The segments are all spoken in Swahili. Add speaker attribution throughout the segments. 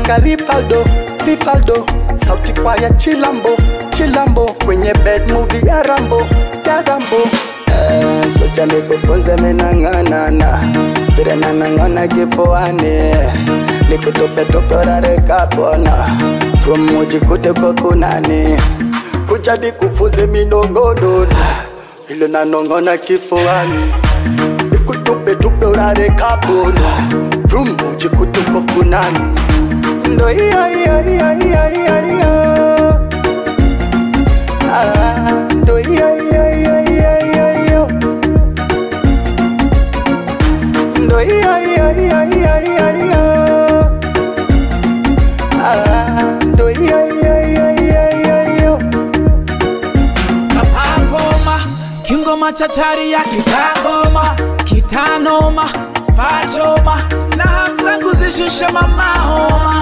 Speaker 1: ka Ripaldo, Ripaldo sauti kwa ya Chilambo, Chilambo kwenye bed movie ya Rambo, ya Rambo Eh, Kucha nikufunze minang'anana vile nanang'ana kifuani nikutupe tupe urare kapona from ujikute kwa kunani kucha nikufunze minongonona vile nanong'ona kifuani nikutupe tupe urare kapona from ujikute kwa kunani ndo hiyo hiyo hiyo hiyo hiyo hiyo Ah, ndo hiyo hiyo hiyo hiyo hiyo hiyo ndo hiyo hiyo hiyo hiyo hiyo hiyo Ah, ndo hiyo hiyo hiyo hiyo hiyo hiyo
Speaker 2: kapavoma kingoma chachari ya kitangoma kitanoma fachoma na hamzangu zishushe mamahoma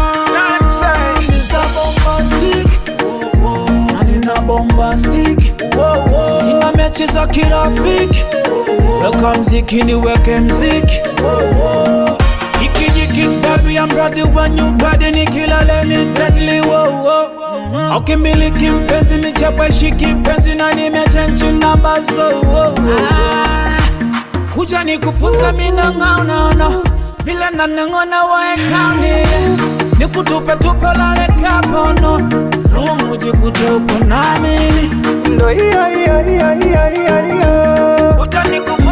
Speaker 2: manina bombastic sina mechi za kirafiki weka mziki niweke mziki ikijiki baby I'm ready when you ready nikilaleni deadly wow wow Ukimiliki mpenzi michapa shiki penzi na nimechenji namba so wow, ah, kuja nikufunza minang'aunaona vile naneng'ona waekauni nikutupe tupe lale kapono rumu jikute upo namini
Speaker 1: ndo hiyo hiyo hiyo hiyo hiyo hiyo
Speaker 2: kuja nikufunza